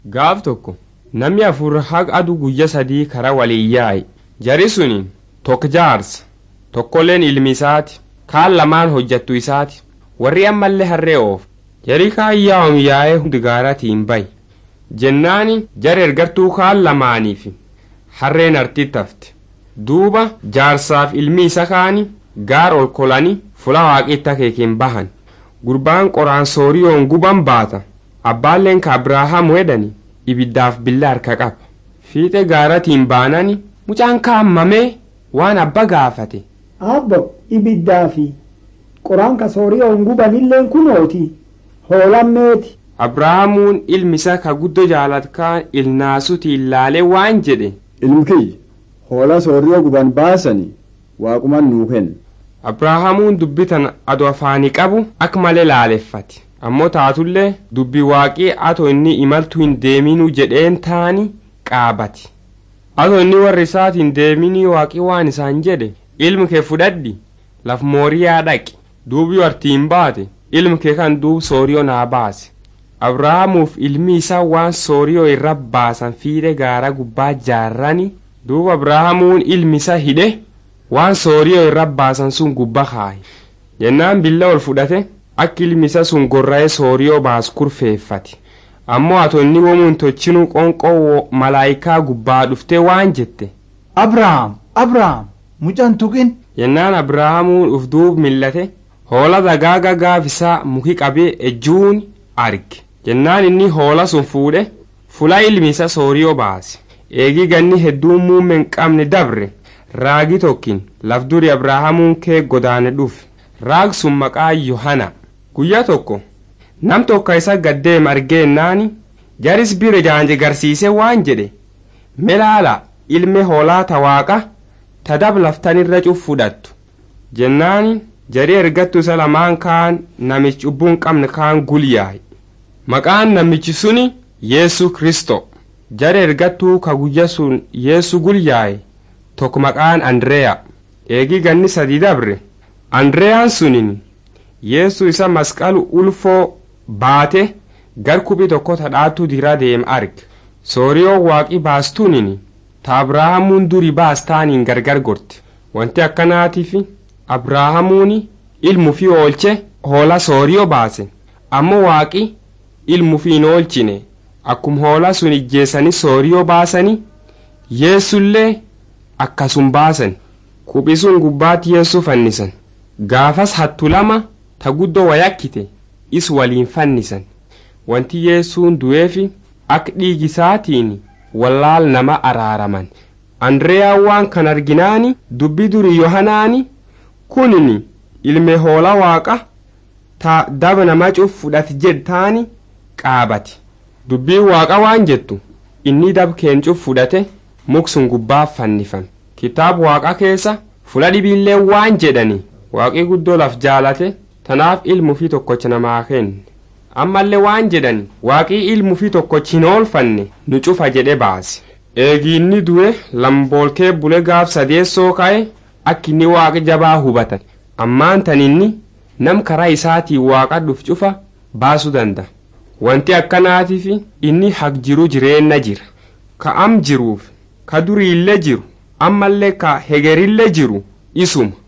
Gaaf tokko namni afur haqa aduu guyya sadii karaa waliin yaa'i. Jari suni tokko jaarsa tokkolleen ilmi isaati kaan lamaan hojjattu isaati warri ammallee harree oofu. Jari kaan yaa'um yaa'ee hundi gaaratiin bayi. Jennaani jara ergartuu kaan lamaaniif harreen artitti hafte. Duuba jaarsaaf ilmi isa kaani gaar ol kolanii fula waaqitti akeekin bahan. Gurbaan qoraan sooriyoon guban baata. Abbaalleen ka Abrahaam wedhani ibiddaaf billa harka qaba. Fiixe gaaratiin baanani mucaan kaammamee waan abba gaafate. Abbo ibiddaa fi qoraan ka sooriyoon gubanilleen kunooti hoolammeeti. Abrahaamuun ilmi isa ka guddo jaalatkaan ilnaasuti ilaalee waan jedhe. Ilmi kiyya hoolaa sooriyoo guban baasanii waaquman nuu kenna. Abrahaamuun dubbitan adu afaanii qabu akka malee laaleffate. Ammoo taatullee dubbi waaqii atoo inni imaltu hin deeminuu jedheen taani qaabati. Atoo inni warri isaatiin deeminii waaqii waan isaan jedhe ilmi kee fudhadhi laf mooriyaa dhaqi duubi wartiin baate ilmi kee kan duub sooriyoo naa baase. Abrahaamuuf ilmi isaa waan sooriyoo irra baasan fiide gaara gubbaa jaarrani duuba Abrahaamuun ilmi isaa hidhe waan sooriyoo irra baasan sun gubbaa kaaye. Jennaan billa ol fudhate akka ilmi isaa sun gorra'ee sooriyoo baas kurfeeffate. Ammoo atoo inni womuun tochinuu qonqoo malaayikaa gubbaa dhuftee waan jette. Abrahaam Abrahaam mucaan tuqin. Jennaan Abrahaamuun uf duub millate hoola dagaaga gaafisaa muki qabee ejjuun arge. Jennaan inni hoola sun fuudhe fula ilmi isaa sooriyoo baase. Eegii ganni hedduun muummeen qabne dabre raagi tokkin laf duri Abrahaamuun kee godaane dhufe. Raag sun maqaa Yohana. Guyyaa tokko nam tokko isa gaddeem argeennaani jaris bira jaanje garsiise waan jedhe melaala ilme hoolaa ta waaqa ta dab laftanirra cuf fudhattu jennaani jari ergattu isa lamaan kaan namichi cubbuun qabne kaan gulyaa'e maqaan namichi suni yeesu kristo jari ergattuu ka guyya sun yeesu gulyaa'e tokko maqaan andreya eegii ganni sadii dabre andreyaan sunin yeesu isa masqalu ulfoo baate gar kuphii tokko tadhaattuu dira deem arge sooriyoo waaqii baastuunini ta abrahaamuun duri baastaaniin gargar gorte wanti akkanaatiif abrahaamuuni ilmu fi oolche hoola sooriyoo baase ammoo waaqi ilmu fi hin oolchine akkum hoola sun ijjeessanii sooriyoo baasanii yeessullee akkasum baasan kuphii sun gubbaatti yeessu fannisan gaafas hattu lama ta guddoo wayakkite is waliin fannisan wanti yeessuun du'eefi akka dhiigisaatiin wallaal nama araaraman andreyaa waan kan arginaani dubbi duri yohanaani kunini ilme hoola waaqa ta daba nama cuf fudhate jedtaani qaabati dubbii waaqa waan jettu inni dab keen cuf fudhate muksun gubbaa fannifan kitaab waaqa keessa fula dhibiillee waan jedhani waaqii guddoo laf jaalate tanaaf ilmu fi tokkocha namaa kenne ammallee waan jedhan waaqii ilmu fi tokkochi hin oolfanne nu cufa jedhe baase eegiinni du'e lamboolkee bule gaaf sadeessoo ka'e akka inni waaqa jabaa hubatan ammaan taninni nam karaa isaatiin waaqa dhuf cufa baasuu danda'a wanti akkanaatiif inni haq jiru jireenna jira ka am jiruuf ka duriillee jiru ammallee ka hegerillee jiru isuma